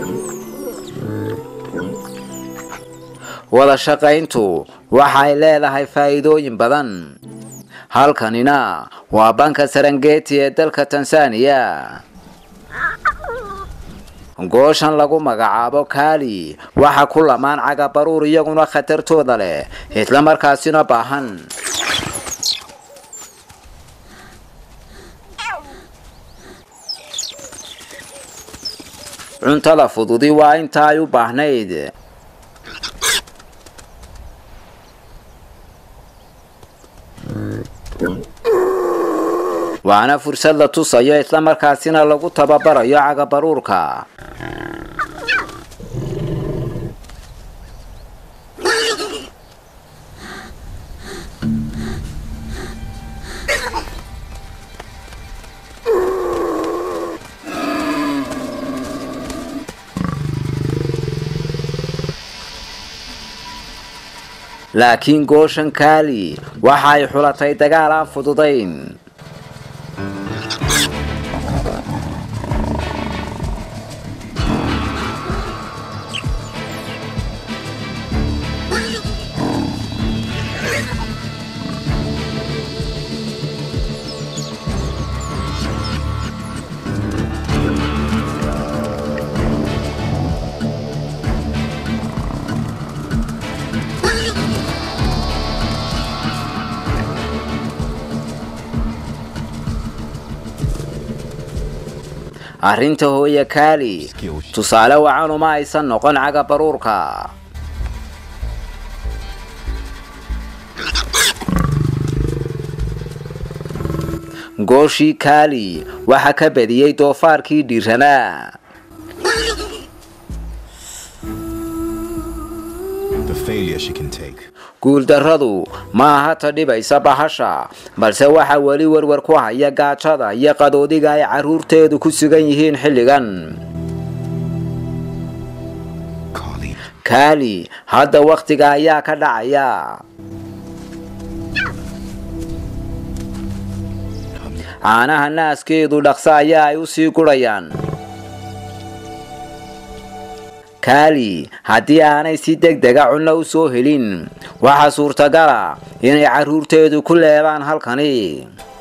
wada shaqayntu waxay leedahay faa'iidooyin badan halkanina waa banka sarangeti ee dalka tansaaniya gooshan lagu magacaabo kaali waxa ku lamaan cagabaruur iyaguna khatartooda leh isla markaasina baahan cuntada fududi waa inta ay u baahnayd waana fursad la tusayo isla markaasina lagu tababarayo cagabaruurka laakiin gooshan kaali waxa ay xulatay dagaal aan fududayn arrinta hooye kaali tusaale wacan uma aysan noqon cagabaruurka gooshii kaali waxa ka badiyey doofaarkii dhiiranaa The failure she can take. guuldarradu ma aha ta dhibaysa bahasha balse waxa weli werwer ku haya gaajada iyo qadoodiga ay carruurteedu ku sugan yihiin xilligan Carly. kaali hadda wakhtiga ayaa ka dhacaya caanaha naaskeedu dhaqso ayaa ay u sii gurayaan kaali haddii aanay si deg dega cunno u soo helin waxaa suurtagala inay carruurteedu ku leebaan halkani